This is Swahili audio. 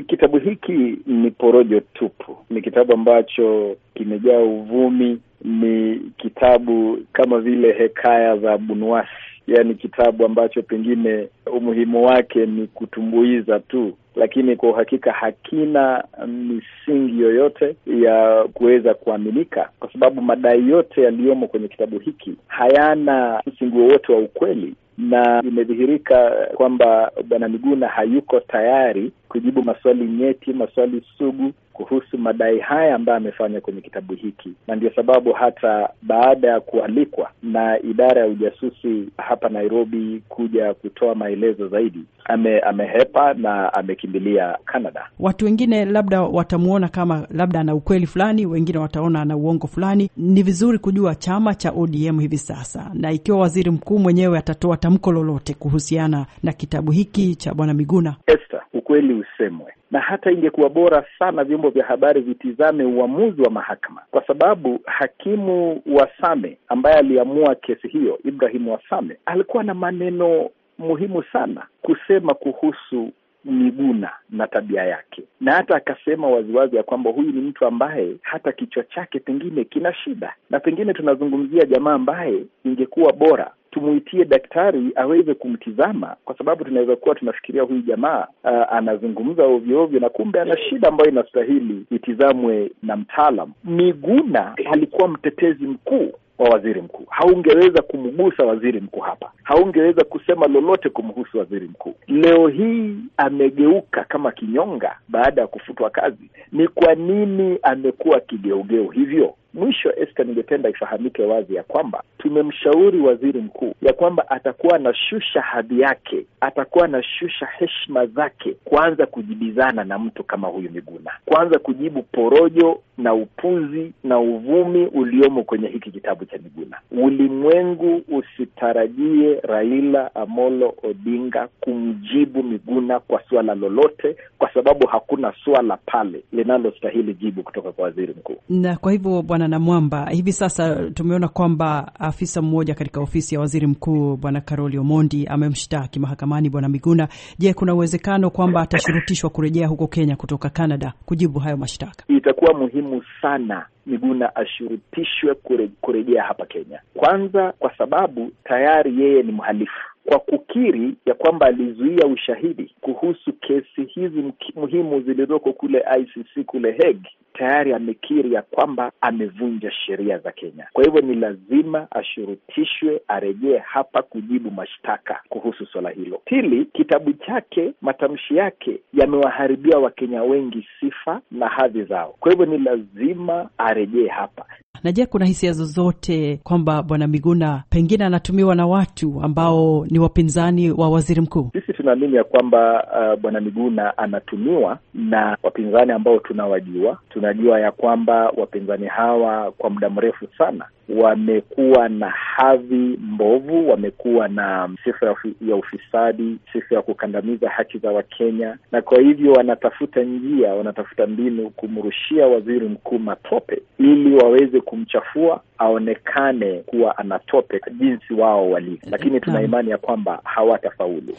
Kitabu hiki ni porojo tupu, ni kitabu ambacho kimejaa uvumi, ni kitabu kama vile hekaya za Bunwasi, yaani kitabu ambacho pengine umuhimu wake ni kutumbuiza tu, lakini kwa uhakika hakina misingi yoyote ya kuweza kuaminika, kwa sababu madai yote yaliyomo kwenye kitabu hiki hayana msingi wowote wa ukweli na imedhihirika kwamba Bwana Miguna hayuko tayari kujibu maswali nyeti, maswali sugu kuhusu madai haya ambayo amefanya kwenye kitabu hiki, na ndio sababu hata baada ya kualikwa na idara ya ujasusi hapa Nairobi kuja kutoa maelezo zaidi, ame, amehepa na amekimbilia Canada. Watu wengine labda watamwona kama labda ana ukweli fulani, wengine wataona ana uongo fulani. Ni vizuri kujua chama cha ODM hivi sasa, na ikiwa waziri mkuu mwenyewe atatoa tamko lolote kuhusiana na kitabu hiki cha Bwana Miguna. Esther, ukweli usemwe na hata ingekuwa bora sana vyombo vya habari vitizame uamuzi wa mahakama, kwa sababu hakimu Wasame ambaye aliamua kesi hiyo, Ibrahim Wasame, alikuwa na maneno muhimu sana kusema kuhusu Miguna na tabia yake, na hata akasema waziwazi ya kwamba huyu ni mtu ambaye hata kichwa chake pengine kina shida, na pengine tunazungumzia jamaa ambaye ingekuwa bora tumuitie daktari aweze kumtizama, kwa sababu tunaweza kuwa tunafikiria huyu jamaa uh, anazungumza ovyo ovyo, na kumbe ana shida ambayo inastahili itizamwe na mtaalam. Miguna alikuwa mtetezi mkuu wa waziri mkuu. Haungeweza kumgusa waziri mkuu hapa, haungeweza kusema lolote kumhusu waziri mkuu. Leo hii amegeuka kama kinyonga baada ya kufutwa kazi. Ni kwa nini amekuwa kigeugeu hivyo? Mwisho, Esther, ningependa ifahamike wazi ya kwamba tumemshauri waziri mkuu ya kwamba atakuwa anashusha hadhi yake, atakuwa anashusha heshima zake, kuanza kujibizana na mtu kama huyu Miguna, kuanza kujibu porojo na upuzi na uvumi uliomo kwenye hiki kitabu cha Miguna. Ulimwengu usitarajie Raila Amolo Odinga kumjibu Miguna kwa suala lolote, kwa sababu hakuna suala pale linalostahili jibu kutoka kwa waziri mkuu. Na kwa hivyo Bwana Namwamba, hivi sasa tumeona kwamba afisa mmoja katika ofisi ya waziri mkuu Bwana Karoli Omondi amemshtaki mahakamani Bwana Miguna. Je, kuna uwezekano kwamba atashurutishwa kurejea huko Kenya kutoka Canada kujibu hayo mashtaka? Itakuwa muhimu sana Miguna ashurutishwe kure, kurejea hapa Kenya, kwanza kwa sababu tayari yeye ni mhalifu kwa kukiri ya kwamba alizuia ushahidi kuhusu kesi hizi muhimu zilizoko kule ICC kule Hague. Tayari amekiri ya kwamba amevunja sheria za Kenya. Kwa hivyo ni lazima ashurutishwe arejee hapa kujibu mashtaka kuhusu swala hilo. Pili, kitabu chake, matamshi yake yamewaharibia Wakenya wengi sifa na hadhi zao. Kwa hivyo ni lazima arejee hapa. Na je, kuna hisia zozote kwamba bwana Miguna pengine anatumiwa na watu ambao ni wapinzani wa waziri mkuu? Sisi tunaamini ya kwamba uh, bwana Miguna anatumiwa na wapinzani ambao tunawajua. Tunajua ya kwamba wapinzani hawa kwa muda mrefu sana wamekuwa na hadhi mbovu, wamekuwa na sifa ya ufisadi, sifa ya kukandamiza haki za Wakenya, na kwa hivyo wanatafuta njia, wanatafuta mbinu kumrushia waziri mkuu matope ili waweze kumchafua aonekane kuwa anatope jinsi wao walivyo, lakini tuna imani ya kwamba hawatafaulu.